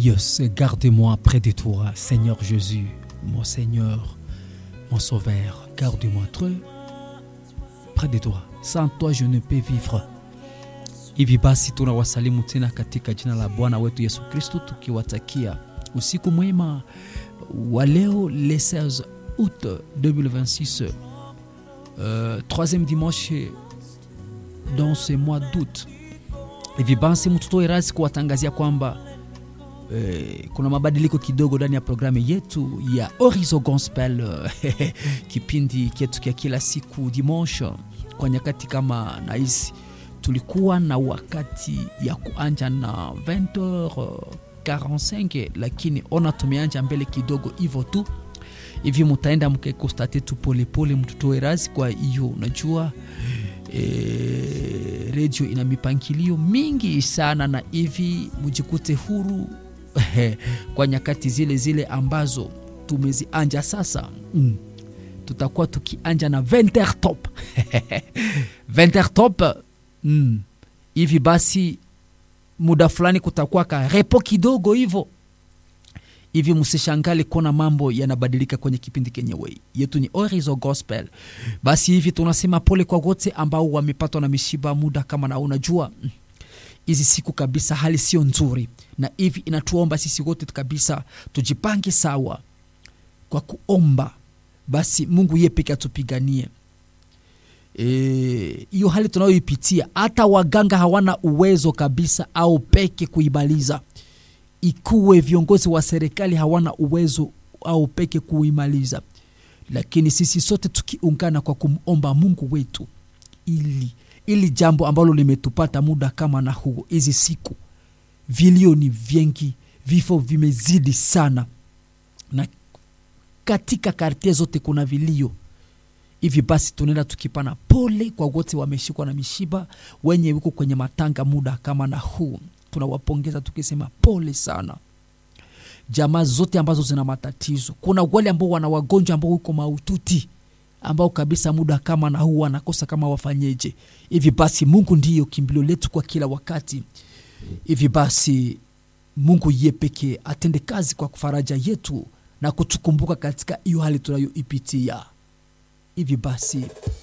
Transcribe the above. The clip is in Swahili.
Yes, garde-moi près de toi, Seigneur Jésus, mon Seigneur, mon Sauveur. Garde-moi très près de toi. Sans toi je ne peux vivre. Hivi basi tunawasalimu tena katika jina la Bwana wetu Yesu Kristo, tukiwatakia usiku mwema wa leo le 16 août 2026, euh, troisième dimanche dans ce mois d'août. Hivi basi mtutoe rasi kuwatangazia kwamba eh, kuna mabadiliko kidogo ndani ya programu yetu ya Horizon Gospel kipindi chetu kia kila siku dimanche kwa nyakati kama na hizi tulikuwa na wakati ya kuanja na 20h45 lakini ona tumeanja mbele kidogo hivyo tu hivi mutaenda mkekostate tu polepole mtutoe razi kwa hiyo unajua e, redio ina mipangilio mingi sana na hivi mujikute huru kwa nyakati zile zile ambazo tumezianja sasa mm. tutakuwa tukianja na 20h top 20h top mm. hivi basi muda fulani kutakuwa ka repo kidogo hivyo hivi msishangale kuona mambo yanabadilika kwenye kipindi kenyewe yetu ni Horizon Gospel. Basi hivi tunasema pole kwa wote ambao wamepatwa na mishiba muda kama na unajua hizi siku kabisa hali sio nzuri, na hivi inatuomba sisi wote kabisa tujipange sawa kwa kuomba, basi Mungu yeye peke atupiganie hiyo e, hali tunayoipitia. Hata waganga hawana uwezo kabisa au peke kuimaliza ikuwe viongozi wa serikali hawana uwezo au peke kuimaliza, lakini sisi sote tukiungana kwa kumomba Mungu wetu ili ili jambo ambalo limetupata muda kama na huo, hizi siku vilio ni vingi, vifo vimezidi sana, na katika kartie zote kuna vilio hivi. Basi tunaenda tukipana pole kwa wote wameshikwa na mishiba, wenye wiko kwenye matanga muda kama na huu tunawapongeza tukisema pole sana jamaa zote ambazo zina matatizo. Kuna wale ambao wana wagonjwa ambao uko maututi ambao kabisa muda kama na huu wanakosa kama wafanyeje. Hivi basi Mungu ndiyo kimbilio letu kwa kila wakati. Hivi basi Mungu ye pekee atende kazi kwa faraja yetu na kutukumbuka katika hiyo hali tunayoipitia. Hivi basi